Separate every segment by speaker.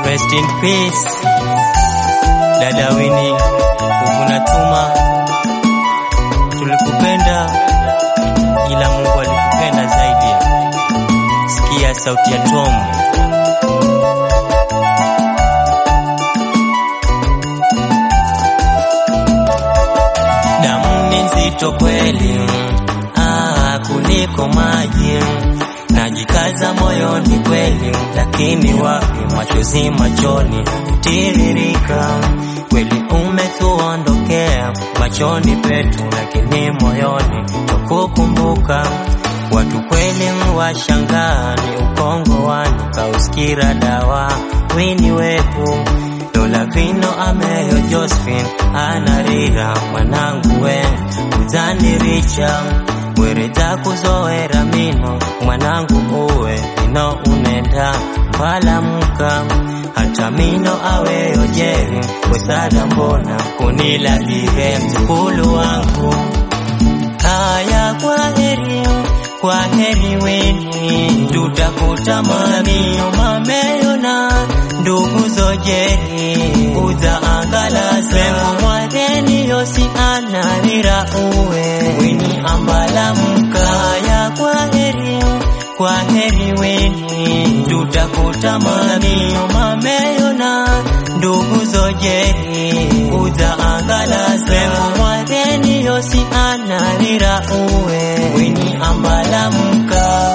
Speaker 1: Rest in peace. Dada Winnie, ukunatuma tulikupenda, ila Mungu alikupenda zaidi. Sikia sauti ya Tom. Damu ni nzito kweli, ah, kuliko maji. Najikaza moyoni kweli, lakini wapi, machozi machoni tiririka. Kweli umetuondokea machoni petu, lakini moyoni tukukumbuka. Watu kweli mwashangaa, ni ukongo wani kauskira dawa wini wetu Lola vino ameyo Josephine anarira mwanangu we uzaniricha wereta kuzoera mino mwanangu uwe ino unenda mbalamuka hata mino aweyo jeri wesada mbona kunilagire mzukulu wangu haya kwa heri kwa heri weni tutakutamaniyo mameyona ndugu zojeri uza angala sengo mwadeni yosi anarira uwe weni ambalamuka haya kwa heri kwa heri weni tutakutamaniyo mameyona ndugu zojeri uza angala sengo mwadeni yosi anarira uwe weni ambalamuka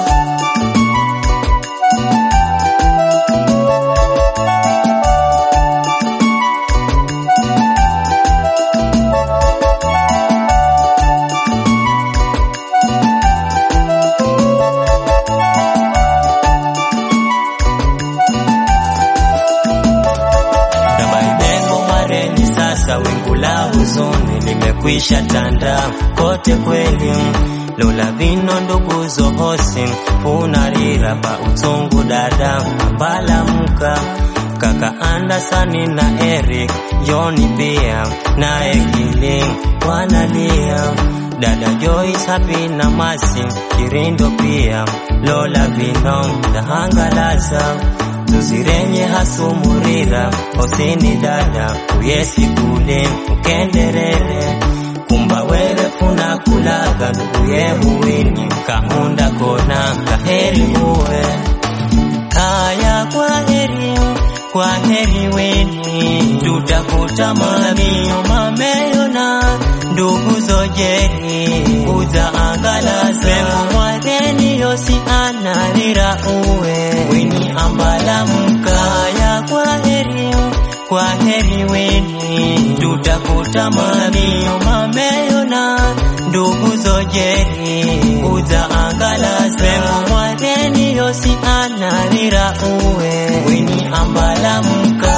Speaker 1: Dabaibengo mareni sasa, wingu la huzuni limekwisha tanda kote kweli. Lola vino ndugu zohosi funarira pa utungu dada mbalamuka kaka Andersoni na Eric Joni pia na Ekili wanalia dada Joyce hapi na Masi Kirindo pia Lola vino dahangalaza tuzirenye hasumurira osini dada uyesi kule ukenderere kumba were funa kulaga nduguye muwini kahunda kona kaheri uwe haya kwa heri kwa heri weni tutakutamaniyo mameyona ndugu zojeri uza angala sengo mwadeni yosi anarira uwe weni ambalamuka haya kwa heri kwa heri weni tutakutamaniyo mameyona ndugu zojeri uza angala sengo mwadeni yosi anarira uwe weni ambalamuka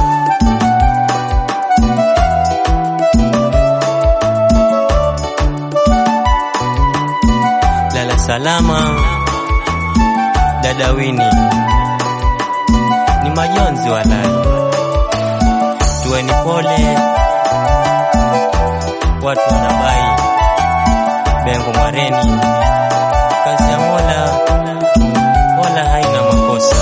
Speaker 1: lala salama dada Wini, ni majonzi walai, tuweni pole, watu wanabai bengo mwareni, kazi ya Mola wala haina makosa.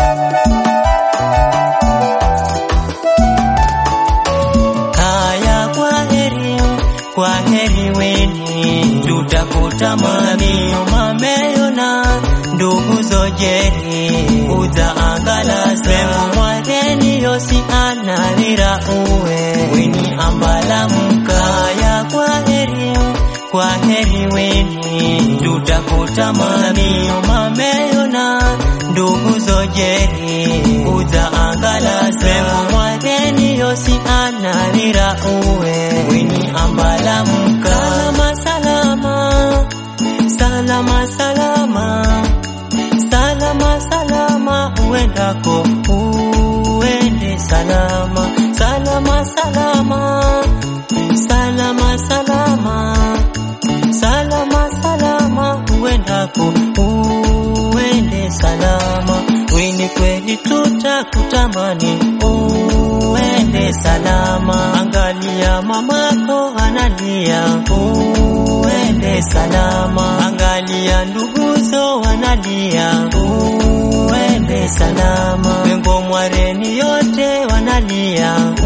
Speaker 1: Haya, kwa heri, kwa heri weni, tutakutamaniyo mameyona ndugu zojeri uza angala sengo mwadeni yosi anarira uwe weni ambalamuka ya kwa heri kwa heri weni tutakutamaniyo mameyona ndugu zojeri uza angala sengo mwadeni yosi anarira uwe weni ambalamuka salama salama salama salama salama salama uendako uende salama salama salama salama salama salama salama uendako uende salama wini kweli tutakutamani uende salama angalia mamako analia uende salama angalia nduguzo wanalia uende salama wengo mwareni yo Tanzania